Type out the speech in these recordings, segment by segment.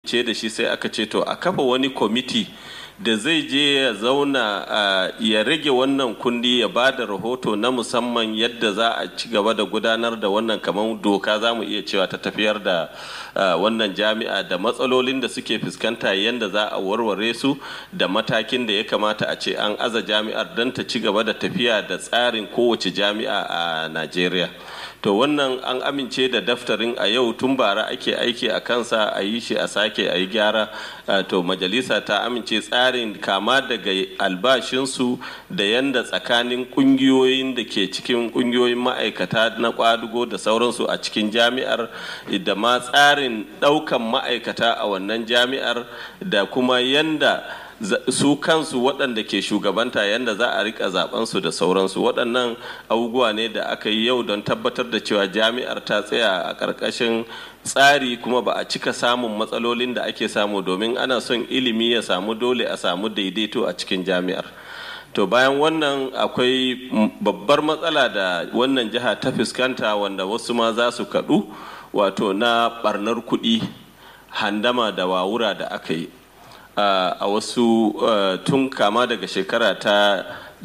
ce da shi sai aka ce to a kafa wani kwamiti da zai je ya zauna ya rage wannan kundi ya ba da rahoto na musamman yadda za a ci gaba da gudanar da wannan kamar doka za mu iya cewa ta tafiyar da wannan jami'a da matsalolin da suke fuskanta yadda za a warware su da matakin da ya kamata a ce an aza jami'ar don ta ci gaba da tafiya da tsarin kowace jami'a a najeriya to wannan an amince da daftarin a yau tun bara ake aiki a kansa a yi shi a sake a yi gyara to majalisa ta amince tsarin kama daga albashinsu da yanda tsakanin kungiyoyin da ke cikin kungiyoyin ma'aikata na kwadugo da sauransu a cikin jami'ar da ma tsarin daukan ma'aikata a wannan jami'ar da kuma yanda su kansu waɗanda ke shugabanta yadda za a rika zabensu da sauransu waɗannan abubuwa ne da aka yi yau don tabbatar da cewa jami'ar ta tsaya a ƙarƙashin tsari kuma ba a cika samun matsalolin da ake samu domin ana son ilimi ya samu dole a samu daidaito a cikin jami'ar to bayan wannan akwai babbar matsala da wannan jiha ta fuskanta wanda wasu ma za su kaɗu wato na ɓarnar kuɗi handama da wawura da aka yi a wasu tun kama daga shekara ta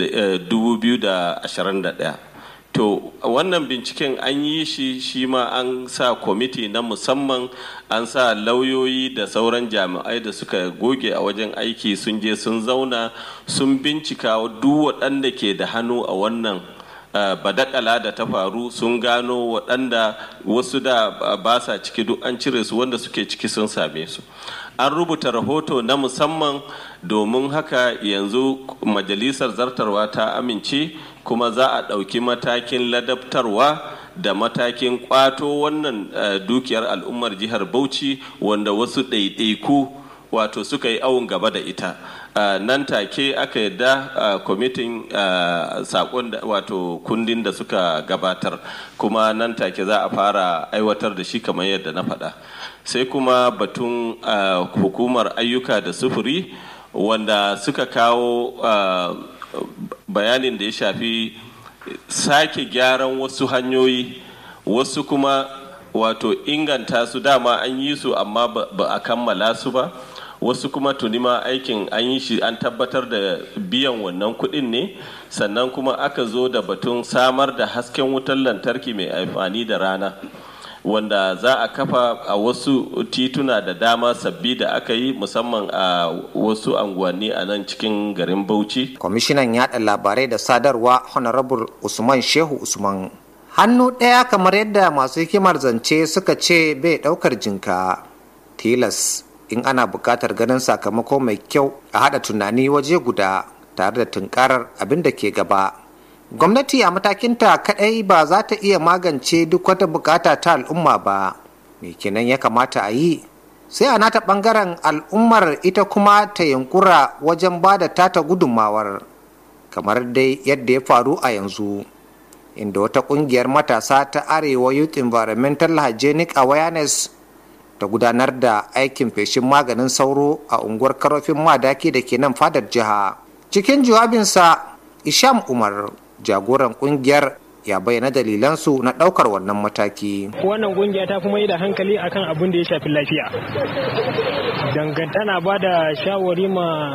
2021 to wannan binciken an yi shi shi ma an sa kwamiti na musamman an sa lauyoyi da sauran jami'ai da suka goge a wajen aiki sun je sun zauna sun bincika duk waɗanda ke da hannu a wannan Uh, badakala da ta faru sun gano waɗanda wasu da ba sa ciki duk an cire su wanda suke ciki sun same su an rubuta rahoto na musamman domin haka yanzu majalisar zartarwa ta amince kuma za a ɗauki matakin ladabtarwa da matakin kwato wannan uh, dukiyar al'ummar jihar bauchi wanda wasu ɗaiɗaiku wato suka yi awon gaba da ita Uh, nan take aka yadda uh, kwamitin uh, sakon wato kundin da suka gabatar kuma nan take za a fara aiwatar da shi kamar yadda na faɗa sai kuma batun hukumar ayyuka da sufuri wanda suka kawo bayanin da ya shafi sake gyaran wasu hanyoyi wasu kuma wato inganta su dama an yi su amma ba a kammala su ba wasu kuma tuni ma aikin an yi shi an tabbatar da biyan wannan kuɗin ne sannan kuma aka zo da batun samar da hasken wutar lantarki mai amfani da rana wanda za a kafa a wasu tituna da dama sabbi da aka yi musamman a wasu anguwanni a nan cikin garin bauchi kwamishinan yada labarai da sadarwa honorable usman shehu usman hannu ɗaya kamar yadda masu hikimar zance suka ce bai ɗaukar jinka tilas in ana buƙatar ganin sakamako mai kyau a haɗa tunani waje guda tare da tunkarar abin da ke gaba gwamnati a matakinta kaɗai ba za ta iya magance duk wata bukata ta al'umma ba me kenan ya kamata a yi sai a nata ɓangaren al'ummar ita kuma ta yunkura wajen ba da tata gudunmawar kamar dai yadda ya faru a yanzu inda wata ƙungiyar matasa ta arewa youth environmental hygienic awareness ta gudanar da aikin feshin maganin sauro a unguwar karofin madaki da ke nan fadar jiha cikin jawabinsa isham umar jagoran kungiyar ya bayyana dalilansu na daukar wannan mataki wannan kungiya ta kuma yi da hankali akan abin da ya shafi lafiya dangantana ba da shawari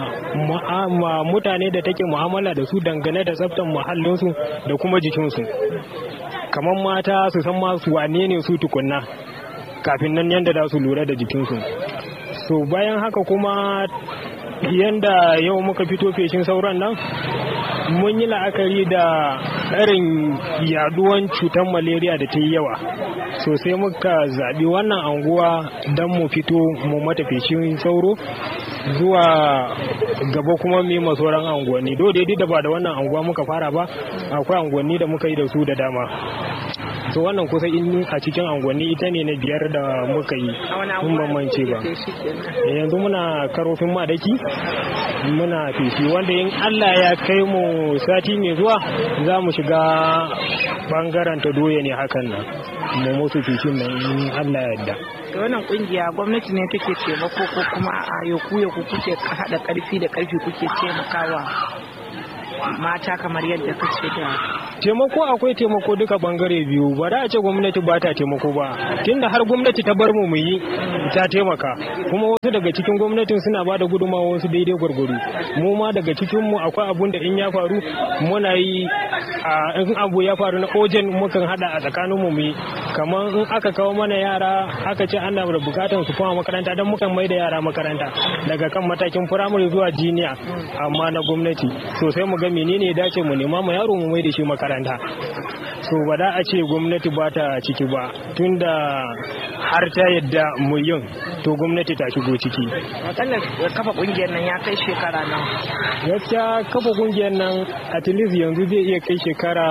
ma mutane da take mu'amala da su dangane da tsaftar muhallinsu da kuma jikinsu kamar mata su san masu wane ne su tukunna kafin nan yadda za su lura da jikinsu so bayan haka kuma yadda yau muka fito feshin sauran nan mun yi la'akari da irin yaduwan cutar malaria da ta yi yawa so sai muka zaɓi wannan anguwa don mu fito mu mata feshin sauro zuwa gaba kuma mu yi sauran anguwanni do daidai da ba da wannan anguwa muka fara ba akwai anguwanni da muka yi da su da dama so wannan kusa in a cikin angonni ita ne na biyar da muka yi mun bambance ba yanzu muna karofin madaki muna fifi wanda in allah ya kai mu sati mai zuwa za mu shiga bangaren ta doya ne hakan nan mu musu fifin nan in allah ya yarda da wannan kungiya gwamnati ne take taimako ko kuma a yoku yoku kuke hada karfi da karfi kuke taimakawa mata kamar yadda kace da taimako akwai taimako duka bangare biyu ba da a ce gwamnati ba ta taimako ba tunda har gwamnati ta bar mu mu yi ta taimaka kuma wasu daga cikin gwamnatin suna ba da gudunmawa wasu daidai gwargwaro mu ma daga cikin mu akwai abun da in ya faru muna yi a in abu ya faru na ojen mukan hada a tsakanin mu mu yi kamar in aka kawo mana yara aka ce ana da bukatan su koma makaranta don mukan mai da yara makaranta daga kan matakin firamare zuwa jiniya amma na gwamnati sosai mu ga menene ya dace mu nema mu yaro mu mai da shi makaranta so ba da a ce gwamnati ba ta ciki ba tunda har ta yadda mu yin to gwamnati ta shigo ciki akalla kafa kungiyar nan ya kai shekara nan gaskiya kafa kungiyar nan at least yanzu zai iya kai shekara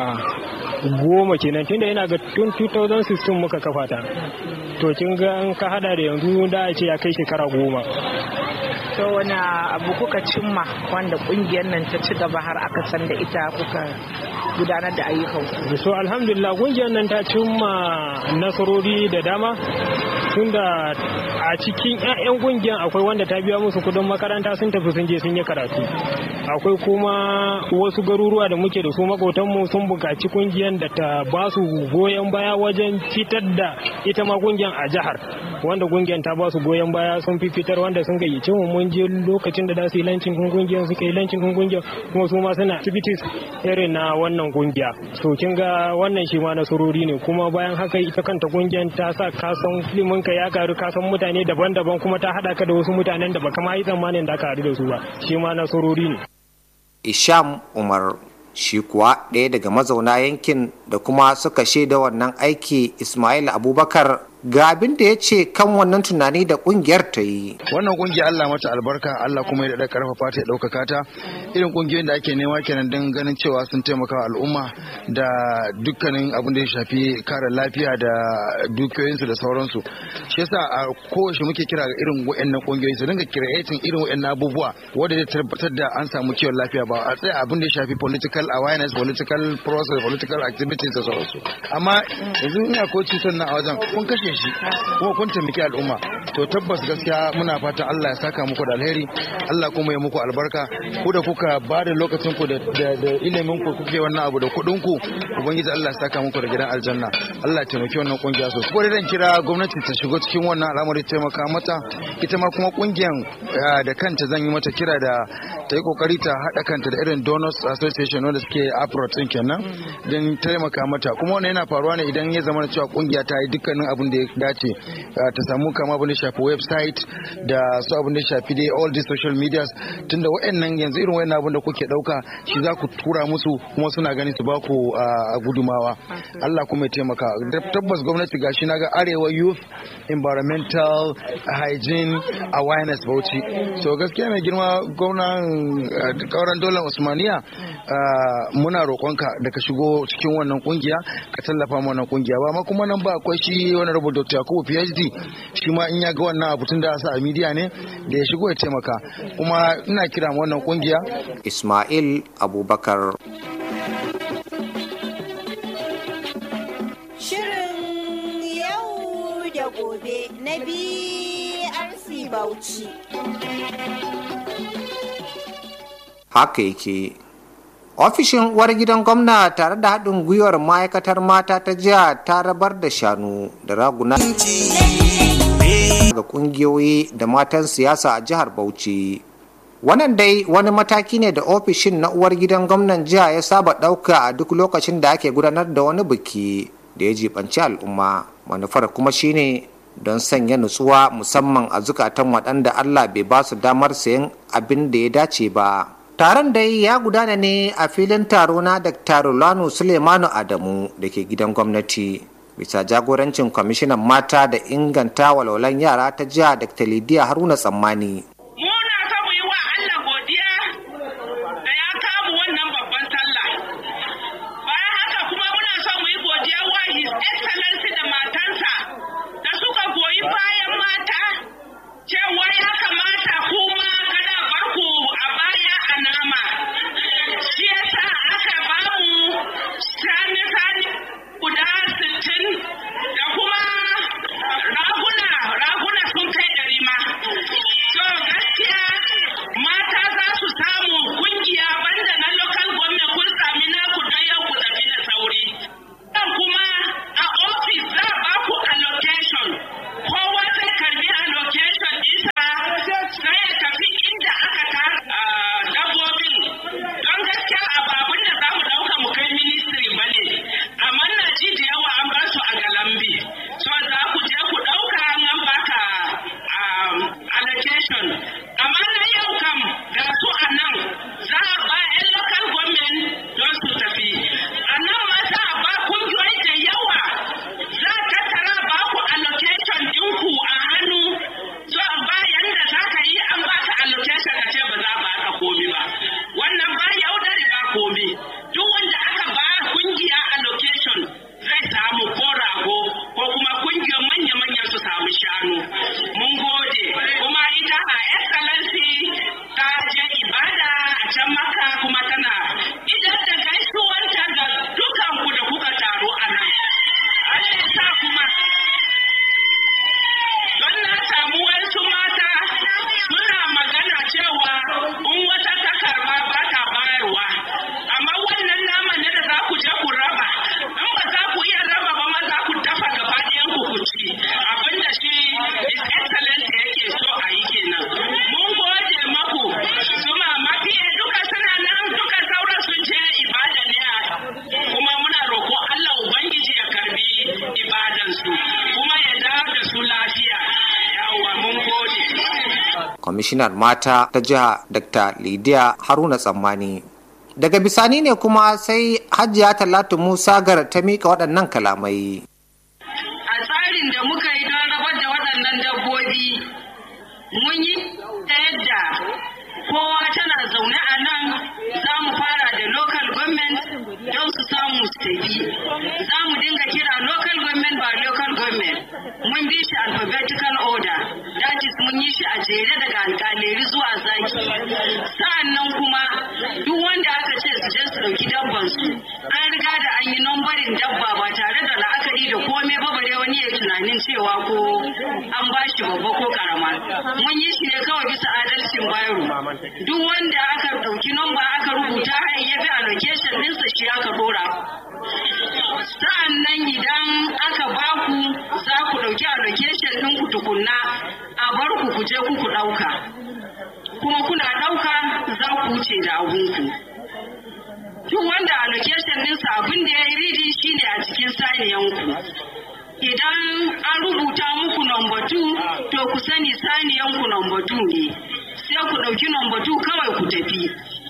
goma kenan tunda yana ga tun 2016 muka kafa ta to kin ga an ka hada da yanzu da a ce ya kai shekara goma to wani abu kuka cimma wanda kungiyar nan ta ci gaba har aka san da ita kuka gudanar da ayyukan ku so alhamdulillah kungiyar nan ta cimma nasarori da dama tunda a cikin 'ya'yan kungiyar akwai wanda ta biya musu kudin makaranta sun tafi sun je sun yi karatu akwai kuma wasu garuruwa da muke da su makotanmu sun buƙaci kungiyar da ta ba su goyon baya wajen fitar da ita ma kungiyar a jihar wanda kungiyar ta ba su goyon baya sun fi fitar wanda sun gayyace mu mun je lokacin da za su yi lancin kun kungiyar suka yi lancin kun kungiyar kuma su ma suna activities irin na wannan kungiya so kin ga wannan shi ma nasarori ne kuma bayan haka ita kanta kungiyar ta sa kasan ilimin ka ya karu kasan mutane daban-daban kuma ta hada ka da wasu mutanen da baka ma yi tsammanin da ka haɗu da su ba shi ma nasarori ne isham umar shi kuwa ɗaya daga mazauna yankin da kuma suka shaida wannan aiki ismail abubakar ga abin da ya ce kan wannan tunani da kungiyar ta yi wannan kungiya Allah mata albarka Allah kuma ya da karfafa ta ya ɗaukaka ta irin kungiyoyin da ake nema kenan don ganin cewa sun taimaka wa al'umma da dukkanin abin da ya shafi kare lafiya da dukiyoyinsu da sauransu shi yasa a kowace muke kira ga irin wayannan kungiyoyi su dinga creating irin wayannan abubuwa wanda zai tabbatar da an samu kiwon lafiya ba a tsaya abin da ya shafi political awareness political process political activities da sauransu amma yanzu ina ko cutar nan a wajen kun kashe shi kuma kun taimaki al'umma to tabbas gaskiya muna fatan Allah ya saka muku da alheri Allah kuma ya muku albarka ku da kuka ba da lokacin ku da ilimin ku kuke wannan abu da kuɗin ku ubangiji Allah ya saka muku da gidan aljanna Allah ya taimaki wannan kungiya sosai kuma dan kira gwamnati ta shigo cikin wannan al'amari taimaka mata ita ma kuma kungiyan da kanta zan yi mata kira da ta yi kokari ta haɗa kanta da irin donors association wanda suke approach din kenan don taimaka mata kuma wannan yana faruwa ne idan ya zama cewa kungiya ta yi dukkanin abin da ya dace ta samu kama abin da shafi website da su abin da shafi dai all the social medias tunda wa'annan yanzu irin wa'annan abin da kuke dauka shi za ku tura musu kuma suna gani su ba ku gudumawa Allah kuma ya taimaka tabbas gwamnati gashi na ga arewa youth environmental hygiene awareness bauchi so gaskiya mai girma gwamnan kauran dolar usmaniya muna roƙonka da ka shigo cikin wannan kungiya ka tallafa wannan kungiya ba ma kuma nan ba akwai shi wani rubuta dr yakubu phd shi ma in ya ga wannan abu tun da sa a midiya ne da ya shigo ya taimaka kuma ina kira wannan kungiya ismail abubakar shirin yau da gobe na brc bauchi haka yake ofishin uwar gidan gwamna tare da haɗin gwiwar ma'aikatar mata ta jiya ta rabar da shanu da raguna ga kungiyoyi da matan siyasa a jihar bauchi wannan dai wani mataki ne da ofishin na uwar gidan gwamnan jiha ya saba ɗauka a duk lokacin da ake gudanar da wani biki da ya jibanci al'umma manufar kuma shine don sanya nutsuwa musamman a zukatan waɗanda allah bai ba su damar sayan abin da ya dace ba taron dai ya gudana ne a filin taro na dr rulanu suleimanu adamu da ke gidan gwamnati bisa jagorancin kwamishinan mata da inganta walwalan yara ta jiha dr lidiya haruna tsammani muna so mu yi wa allah godiya da ya kamu wannan babban sallah bayan haka kuma muna so mu yi godiya wa his excellency da matansa da suka goyi bayan mata cewa ya kamata kuma kada barku a baya a nama shi yasa aka bamu sani-sani guda sittin da kuma raguna raguna sun kai ɗari ma so kwamishinar mata ta jiha dr lidiya haruna tsammani daga bisani ne kuma sai hajiya talatu musa gar ta mika waɗannan kalamai a tsarin da muka yi don rabar da waɗannan dabbobi mun yi ta yadda kowa tana zaune a nan za mu fara da local government don su samu su tafi za mu dinga kira local government ba local government mun bi shi alphabetical order that is mun yi shi a jere daga alkaleri zuwa zaki sa'annan kuma duk wanda aka ce su je su ɗauki dabban su an riga da an yi nambarin dabba ba tare da la'akari da komai ba bare wani ya tunanin cewa ko an ba shi babba ko karama mun yi shi ne kawai bisa adalcin bayro duk wanda aka ɗauki namba aka rubuta ya bi allocation ɗinsa shi aka ɗora sa'an nan idan aka baku za ku ɗauki allocation ɗinku tukunna a bar ku ku je ku ku ɗauka kuma kuna ɗauka za ku wuce da abunku duk wanda allocation ɗinsa abin da ya yi ridi shine a cikin saniyanku idan an rubuta muku number two to ku sani saniyanku number two ne sai ku ɗauki number two kawai ku tafi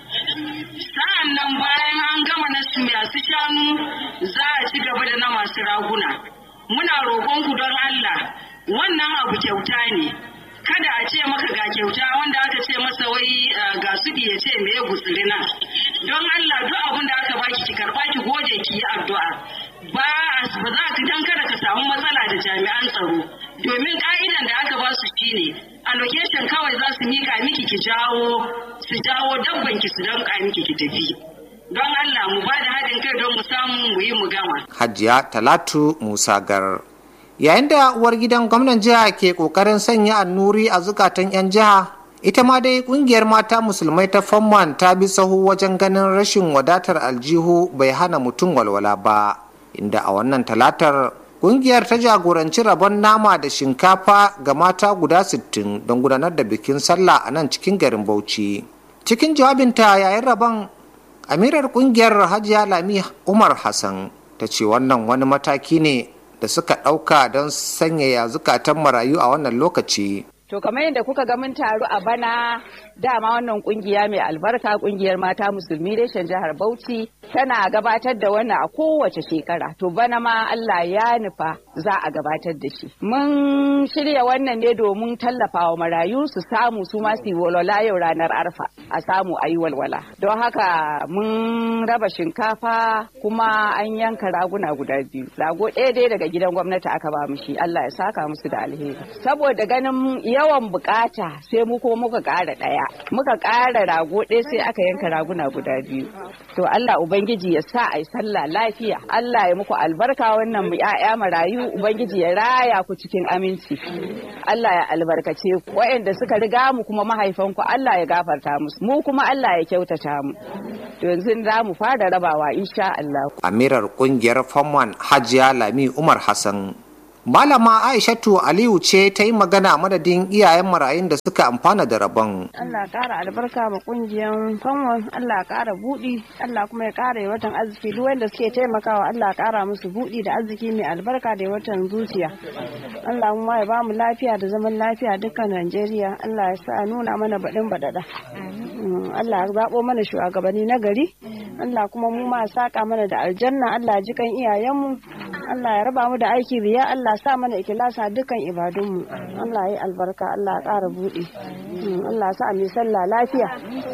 sa'an nan bayan an gama na masu shanu za a ci gaba da na masu raguna muna roƙonku don Allah wannan abu kyauta ne kada a ce maka ga kyauta wanda aka ce masa wai ga su ya ce me ya gutsiri nan don Allah duk abin da aka baki ki karba ki goje ki yi addu'a ba ba za ka dan kada ka samu matsala da jami'an tsaro domin ka'idan da aka ba su shine allocation kawai za su mika miki ki jawo su jawo dabban ki su danka miki ki tafi don Allah mu ba da haɗin kai don mu samu mu yi mu gama hajiya talatu musa gar yayin da uwar gidan gwamnan jiha ke kokarin sanya annuri a zukatan 'yan jiha ita ma dai kungiyar mata musulmai ta famman ta bi sahu wajen ganin rashin wadatar aljihu bai hana mutum walwala ba inda a wannan talatar kungiyar ta jagoranci rabon nama da shinkafa ga mata guda 60 don gudanar da bikin sallah a nan cikin garin bauchi cikin jawabinta yayin rabon amirar kungiyar hajiya lami umar hassan ta ce wannan wani mataki ne da suka ɗauka don sanyaya zukatan marayu a wannan lokaci To kamar yadda kuka ga mun taru a bana dama wannan kungiya mai albarka kungiyar mata musulmi reshen jihar Bauchi tana gabatar da wannan a kowace shekara. To bana ma Allah ya nufa za a gabatar da shi. Mun shirya wannan ne domin tallafawa marayu su samu su ma su walwala yau ranar arfa a samu a yi walwala. Don haka mun raba shinkafa kuma an yanka raguna guda biyu. Rago ɗaya dai daga gidan gwamnati aka ba mu shi Allah ya saka musu da alheri. Saboda ganin yawan bukata sai mu kuma muka ƙara ɗaya muka ƙara rago ɗaya sai aka yanka raguna guda biyu to Allah ubangiji ya sa a yi sallah lafiya Allah ya muku albarka wannan mu ƴaƴa marayu ubangiji ya raya ku cikin aminci Allah ya albarkace ku waɗanda suka riga mu kuma mahaifanku Allah ya gafarta musu mu kuma Allah ya kyautata mu to yanzu za mu fara rabawa insha Allah amirar kungiyar famman hajiya lami umar hassan Malama Aishatu Aliyu ce ta yi magana madadin iyayen marayun da suka amfana da rabon. Allah ƙara albarka ma ƙungiyar fanwon, Allah ƙara buɗi, Allah kuma ya ƙara watan arziki duk wanda suke taimakawa Allah ƙara musu buɗi da arziki mai albarka da watan zuciya. Allah kuma ya bamu lafiya da zaman lafiya dukkan Najeriya, Allah ya sa nuna mana baɗin baɗaɗa. Allah ya zaɓo mana shugabanni na gari, Allah kuma mu ma saƙa mana da aljanna, Allah ji kan iyayenmu, Allah ya raba mu da aiki riya, Allah sa mana ikilasa dukkan ibadunmu Allah ya albarka Allah ya ƙara buɗe Allah sa mai sallah lafiya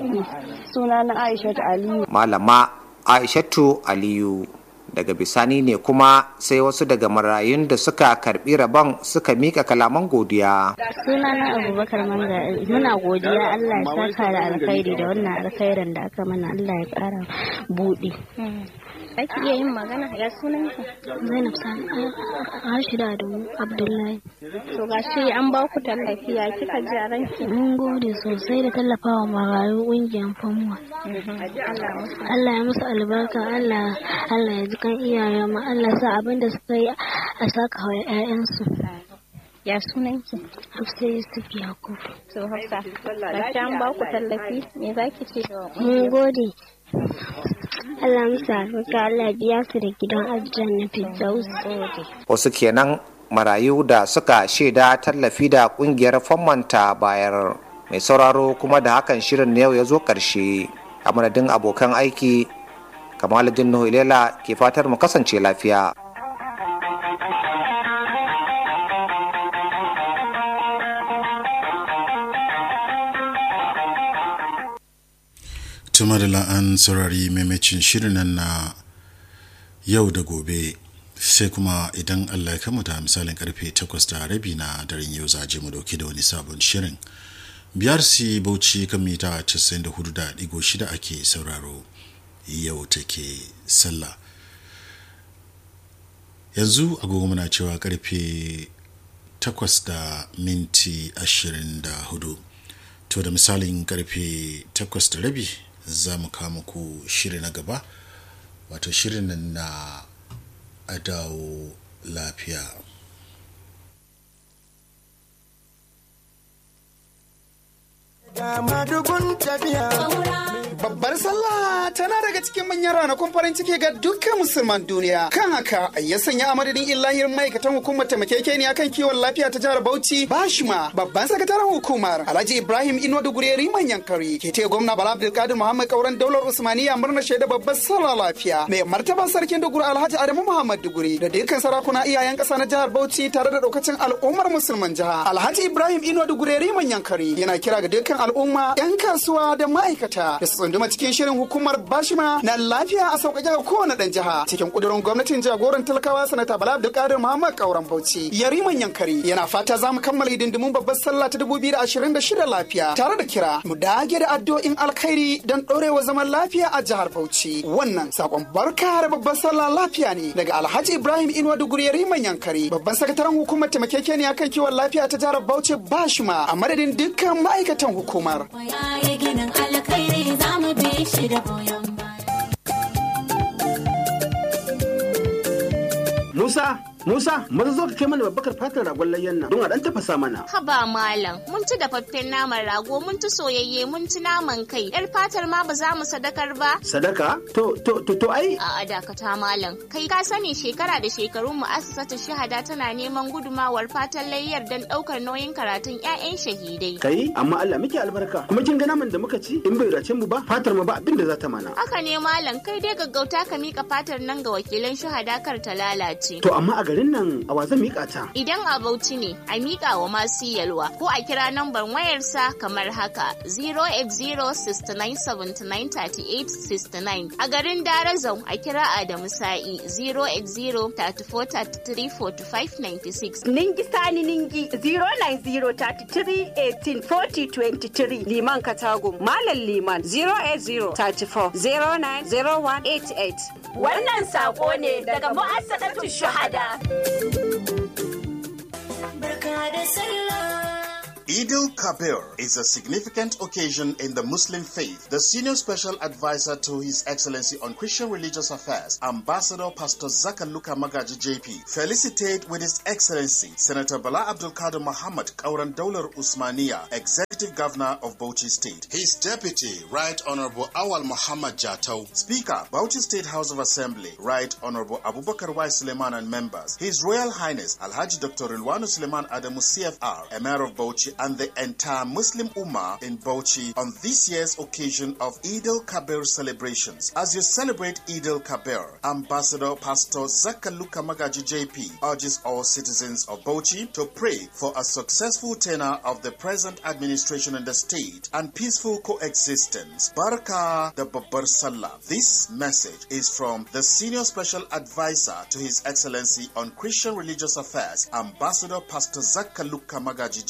suna na Aishatu Aliyu Malama Aishatu Aliyu daga bisani ne kuma sai wasu daga marayun da suka karbi rabon suka mika kalaman godiya suna na abubakar manga muna godiya allah ya saka da alkhairi da wannan alkhairin da aka mana allah ya kara buɗe Ake iya yin magana ya sunan ka? Zainab Sani Rashida Adamu Abdullahi. To ga shi an ba ku tallafi ya kika ji a ranki? Mun gode sosai da tallafawa marayu ƙungiyar famuwa. Allah ya musu albarka Allah Allah ya ji kan iyayen mu Allah sa abin da suka yi a saka wa 'ya'yansu. Ya sunan ki? Hafsa Yusuf Yakub. To Hafsa, ga an ba ku tallafi me za ki ce? Mun gode. Allah musu albarka Allah biya su da gidan aljanna Firdaus. Wasu kenan marayu da suka shaida tallafi da kungiyar famanta bayar mai sauraro kuma da hakan shirin na yau ya zo ƙarshe a madadin abokan aiki kamaluddin nuhu ilela ke fatar mu kasance lafiya tuma da la'an saurari maimacin shirin nan na yau da gobe sai kuma idan allah ya kama da misalin karfe 8 da rabi na daren yau za je mu dauke da wani sabon shirin biyar si bauchi kan mita 94.6 ake sauraro yau take sallah yanzu agogo muna cewa karfe 8 da minti 24 to da misalin karfe 8 da rabi za mu kama ku shiri na gaba wato shirin nan na adawo lafiya Babbar sallah tana daga cikin manyan ranakun farin ciki ga dukkan musulman duniya. Kan haka ya sanya a madadin illahir ma'aikatan hukumar taimakekeniya kan kiwon lafiya ta jihar Bauchi Bashima babban sakataren hukumar Alhaji Ibrahim Ino da Gureri manyan kari ke taya gwamna Bala Abdulkadir Muhammad Kauran daular Usmaniya murnar shaida babbar sallah lafiya. Mai martaba sarkin Duguri Alhaji Adamu Muhammad Duguri da dukkan sarakuna iyayen ƙasa na jihar Bauchi tare da daukacin al'ummar musulman jiha. Alhaji Ibrahim Ino da Gureri manyan kari yana kira ga dukkan al'umma 'yan kasuwa da ma'aikata da su tsunduma cikin shirin hukumar bashima na lafiya a sauƙaƙe ga kowane ɗan jiha cikin ƙudurin gwamnatin jagoran talakawa sanata bala abdulkadir muhammad kauran bauchi yariman yankari yana fata za mu kammala hidindimun babbar sallah ta dubu biyu da ashirin da shida lafiya tare da kira mu dage da addu'o'in alkhairi don ɗorewa zaman lafiya a jihar bauchi wannan sakon barka da babbar sallah lafiya ne daga alhaji ibrahim inuwa duguri yariman yankari babban sakataren hukumar taimakekeniya kan kiwon lafiya ta jihar bauchi bashima a madadin dukkan ma'aikatan hukumar. ginin alkhairi za mu bi shi da goyon Musa, Musa, maza zo ka kai mana babbakar fatar ragon layyan nan don a dan tafasa mana. Haba malam, mun ci dafaffen naman rago, mun ci soyayye, mun ci naman kai. Yar fatar ma ba za mu sadakar ba. Sadaka? To, to, to, to ai. A dakata malam. Kai ka sani shekara da shekarun mu'assasatu shahada tana neman gudumawar fatan layyar don ɗaukar nauyin karatun 'ya'yan shahidai. Kai, amma Allah muke albarka. Kuma kin ga naman da muka ci in bai race mu ba, fatar ma ba abin da za ta mana. Haka ne malam, kai dai gaggauta ka mika fatar nan ga wakilan shahada kar ta lalace. To amma a garin nan a wa zan mika ta? Idan a Bauchi ne, a mika wa masu yalwa ko a kira nambar wayarsa kamar haka 08069793869. A garin Darazau a kira Adamu Sa'i 08034334596. Ningi Sani Ningi 09033184023 Liman Katagum Malam Liman 08034090188 Wannan sako ne daga mu'assasatu shuhada. Barka da sallah. Eid al-Kabir is a significant occasion in the Muslim faith. The senior special advisor to His Excellency on Christian Religious Affairs, Ambassador Pastor Zakaluka Magaji JP, felicitate with His Excellency Senator Bala Abdul Kadir Muhammad Kauran Daular Usmania, Executive Governor of Bauchi State. His Deputy, Right Honorable Awal Muhammad Jatau, Speaker, Bauchi State House of Assembly, Right Honorable Abubakar Y. Suleiman and members, His Royal Highness Alhaji Dr. Rilwanu Suleiman Adamu CFR, Emir of Bauchi and the entire Muslim Ummah in Bauchi on this year's occasion of Eid al-Kabir celebrations. As you celebrate Eid al-Kabir, Ambassador Pastor Zakaluka Magaji JP urges all citizens of Bauchi to pray for a successful tenure of the present administration in the state and peaceful coexistence. Baraka the Babbar Salah. This message is from the Senior Special Advisor to His Excellency on Christian Religious Affairs, Ambassador Pastor Zakaluka Magaji